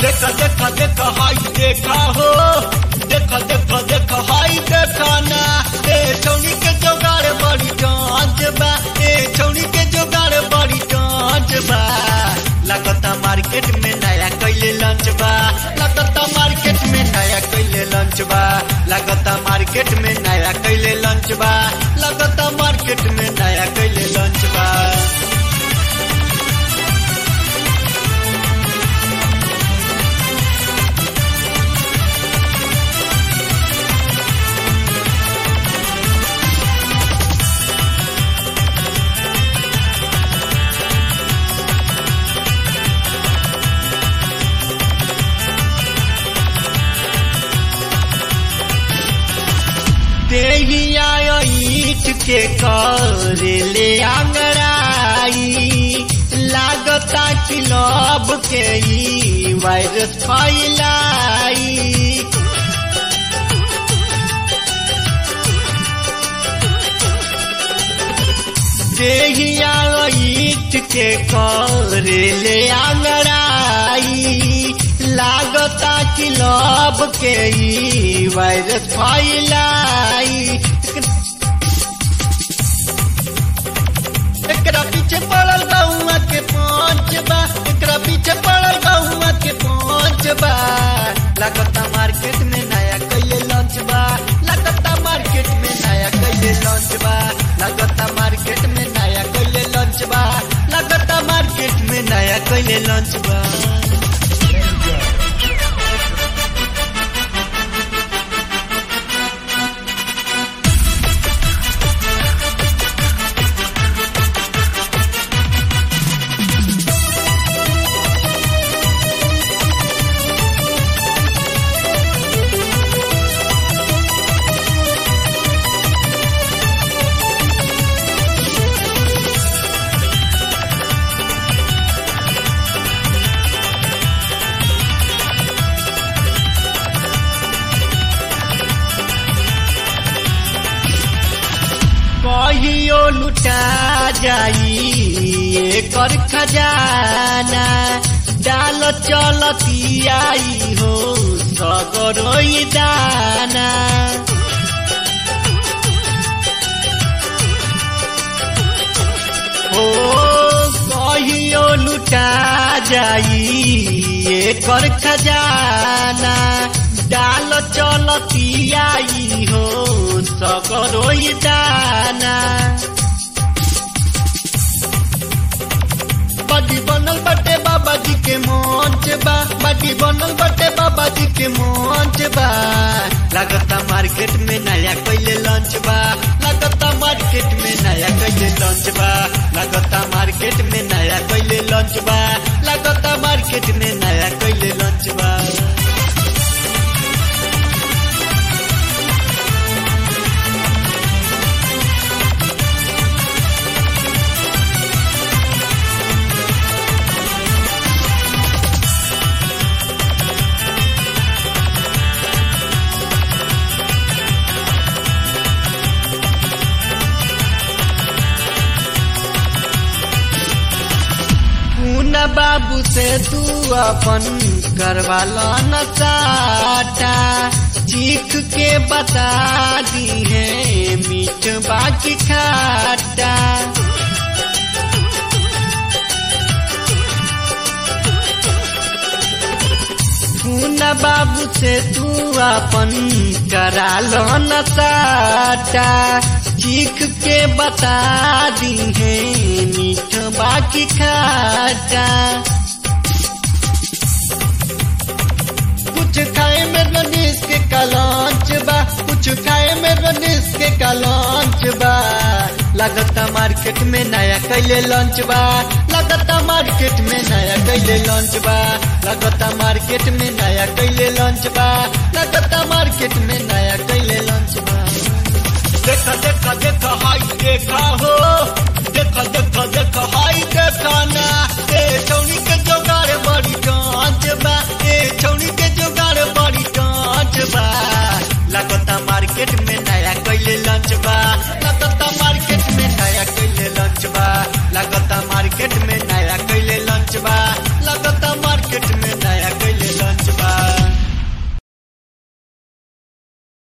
देखा देखा देखा हाई देखा हो देखा देखा देखा हाई देखा ना ए छौनी के जोगाड़ बड़ी कांच बा ए छौनी के जोगाड़ बड़ी कांच बा लगता मार्केट में नया कैले लंच बा लगता मार्केट में नया कैले लंच बा लगता मार्केट में नया कैले लंच बा लगता मार्केट में नया कैले लंच बा देहिया ईट के कर ले आंगड़ाई लागता कि लब के ई वायरस फैलाई देहिया ईट के कर ले आंगड़ाई लागता कि लब के ई वायरस फैलाई एकरा पीछे पड़ल गौआ के पांच बा एकरा पीछे पड़ल गौआ के पांच बा लागता मार्केट में नया कैले लॉन्च बा लागता मार्केट में नया कैले लॉन्च बा लागता मार्केट में नया कैले लॉन्च बा लागता मार्केट में नया कैले लॉन्च बा कहियो लुटा जाई एकर खजाना डाल चलती आई हो सगरोई दाना हो कहियो लुटा जाई एकर खजाना डाल चलती आई हो सगरोई दाना बड़ी बनल बटे बाबा जी के मंच बा बड़ी बनल बटे बाबा जी के मंच बा लगता मार्केट में नया कैले लंच बा लगता मार्केट में नया कैले लंच बा लगता मार्केट में नया कैले लंच बा लगता मार्केट में नया कैले लंच बा पूना बाबू से तू अपन करवा लो न चाटा चीख के बता दी है मीठ बाकी खाटा पूना बाबू से तू अपन करा लो न चाटा चीख के बता दी है मीठ बाकी खाटा कुछ खाए में रनीस के कलांच बा कुछ खाए में रनीस के कलांच बा लगता मार्केट में नया कैले लॉन्च बा लगता मार्केट में नया कैले लॉन्च बा लगता मार्केट में नया कैले लॉन्च बा लगता मार्केट में नया कैले लॉन्च बा देखा देखा देखा हाई देखा हो देखा देखा देखा हाई देखा ना ए छौनी के जोगाड़ बड़ी कांच बा ए छौनी के जोगाड़ बड़ी कांच बा लगता मार्केट में नया कैले लंच बा लगता मार्केट में नया कैले लंच बा लगता मार्केट में